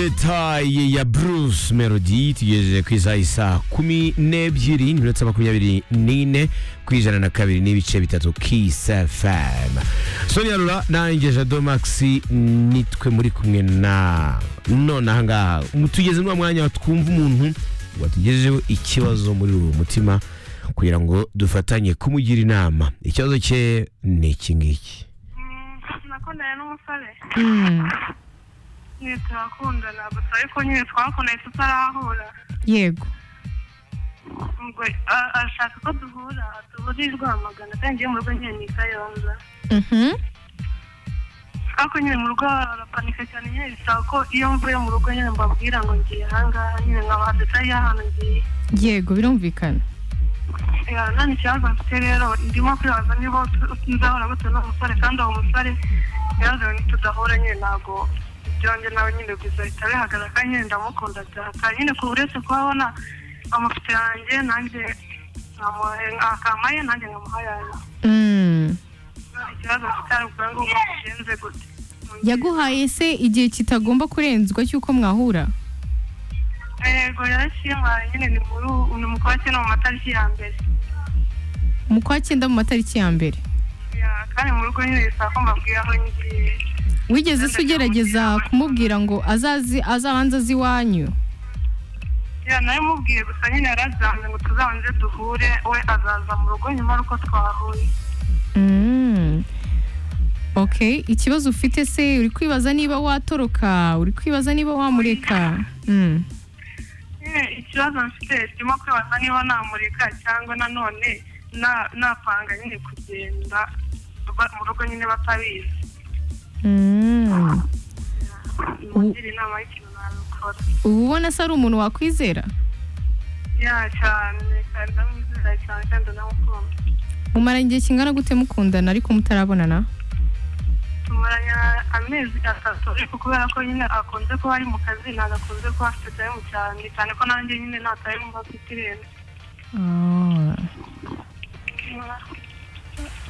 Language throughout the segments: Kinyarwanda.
detaye ya Bruce Melody tugejeje ku isaha isaa kumi n'ebyiri n'iminota makumyabiri n'ine ku ijana na kabiri n'ibice bitatu Kiss FM Sonia Rura nanjye Jado Max nitwe muri kumwe na none aha ngaha tugeze muri uwo mwanya twumva umuntu watugejeho ikibazo muri uwo mutima kugira ngo dufatanye kumugira inama ikibazo cye ni iki ngiki nakundanye n'umusore nyine turakundana gusa ariko nyine twakundanye tutarahura yego ubwo a- arashaka ko duhura duhurirwa Rwamagana kandi ngiye mu rugo nyine ni i Kayonza Mhm. ariko nyine mu rugo arapanika cyane nyine bisaba ko iyo mvuye mu rugo nyine mbabwira ngo ngiye ahangaha nyine nkaba tutari ahantu ngiye yego birumvikana Ya, nta n'ikibazo mfite rero ndimo kwibaza niba tu- nzahora gute n'umusore kandi uwo musore yarazanye nitudahura nyine ntabwo ibyanjye nawe nyine bizahita bihagarara kandi nyine ndamukunda byaka nyine ku uretse kuba abona amafoto yanjye nanjye nkamuha- akampaye nanjye nkamuha yanjye Mm. ikibazo mfite ari ukugira ngo ubu bigenze gute yaguhaye se igihe kitagomba kurenzwa cy'uko mwahura yego yarashimaye nyine ni muri ubu- ni mu kwa cyenda mu matariki ya mbere mu kwa cyenda mu matariki ya mbere Ya, kandi mu rugo nyine bisaba ko mbabwira aho ngiye wigeze se ugerageza kumubwira ngo azazi azabanze azi iwanyu ya nawe mubwiye gusa nyine yarazanze ngo tuzabanze duhure we azaza mu rugo nyuma y'uko twahuye Mm. ok ikibazo ufite se uri kwibaza niba watoroka uri kwibaza niba wamureka Mm. nyine ikibazo mfite kirimo kwibaza niba namureka cyangwa nanone na- napanga nyine kugenda ba- mu rugo nyine batabizi Mm. mungire inama y'ikintu nabikora uba ubona se ari umuntu wakwizera ya cyane kandi ndamwizera cyane kandi ndamukunda mumara igihe kingana gute mukundana ariko mutarabonana tumaranye amezi atatu ariko kubera ko nyine akunze kuba ari mu kazi ntabwo akunze kuba afite tayimu cyane cyane ko nanjye nyine nta tayimu mba mfite irenze Ah,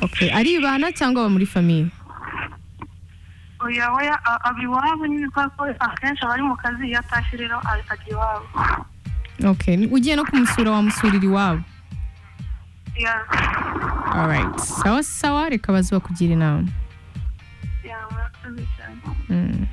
ok aribana cyangwa aba muri famiye oya oya a- aba iwabo nyine kubera ko akenshi aba ari mu kazi iyo atashye rero a- ajya iwabo ok ugiye no kumusura wamusurira iwabo ya alright sawa sawa reka baze bakugira inama ya murakoze cyane Mm.